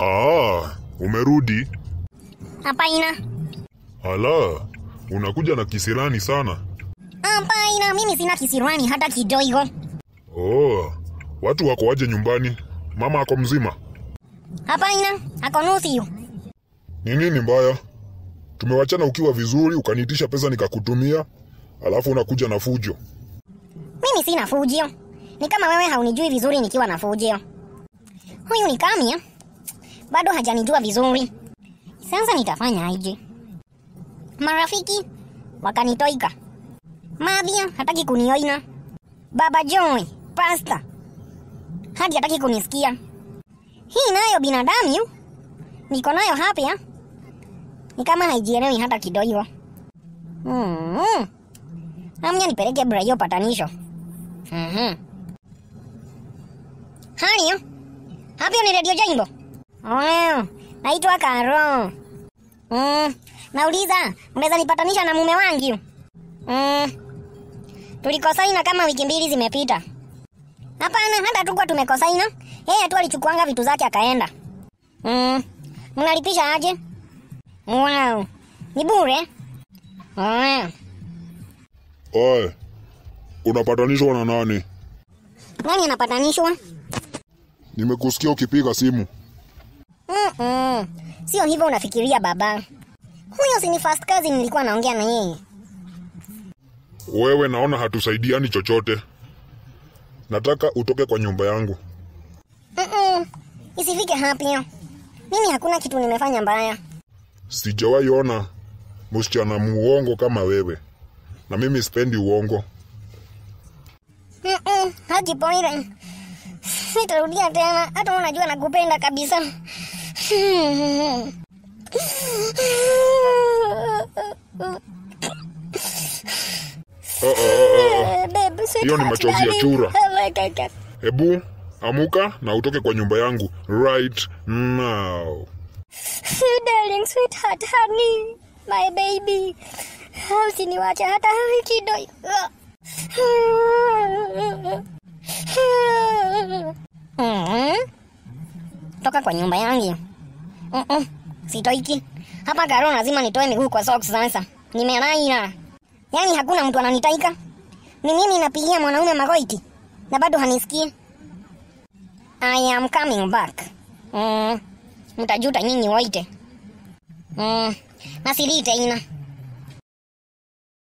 Ah, umerudi? Hapana, Ala, unakuja na kisirani sana. hapana, mimi sina kisirani hata kidogo. Oh, watu wako waje nyumbani? Mama ako mzima? Hapana, ako nusu. Ni nini mbaya? Tumewachana ukiwa vizuri, ukaniitisha pesa nikakutumia, alafu unakuja na fujo. Mimi sina fujio. Ni kama wewe haunijui vizuri nikiwa na fujio. Huyu ni Kamia, bado hajanijua vizuri. Sasa nitafanya aje? Marafiki wakanitoika, Mavia hataki kunioina, Baba Joy pasta hadi hataki kunisikia. Hii nayo binadamu niko nayo hapa, ni kama haijielewi hata kidogo. Mm. Amnya nipeleke Brayo patanisho. Mhm. Haniyo? Hapo ni Radio Jambo. Oh, naitwa Karo. Mm, nauliza, unaweza nipatanisha na mume wangu? Mm. Tulikosaina kama wiki mbili zimepita. Hapana, hata tukua tumekosaina. Yeye tu alichukuanga vitu zake akaenda. Mm. Mnalipisha aje? Wow. Ni bure? Oh. Oe, unapatanishwa na nani? Nani anapatanishwa? Nimekusikia ukipiga simu. Mm-mm. Sio hivyo unafikiria baba. Huyo si ni first cousin nilikuwa naongea na yeye. Wewe naona hatusaidiani chochote. Nataka utoke kwa nyumba yangu. Mm-mm. Isifike hapo. Mimi hakuna kitu nimefanya mbaya. Sijawahi ona msichana muongo kama wewe, na mimi sipendi uongo. Mm-mm. Haji Poire. Nitarudia tena. Hata unajua nakupenda kabisa. Ah, ah, ah, ah. Babe, Hiyo ni machozi ya darling. chura. Oh my God. Hebu amuka na utoke kwa nyumba yangu right now. Darling, sweetheart, honey, my baby. Usiniwache hata kidogo. Mhm. Toka kwa nyumba yangu. Mm-mm. Sitoiki. Hapa Karo lazima nitoe miguu kwa socks sasa. Nimelaina. Yaani hakuna mtu ananitaika. Ni mimi napigia mwanaume magoiti na bado hanisikii. I am coming back. Mm. Mtajuta nyinyi wote. Mm. Nasirite ina.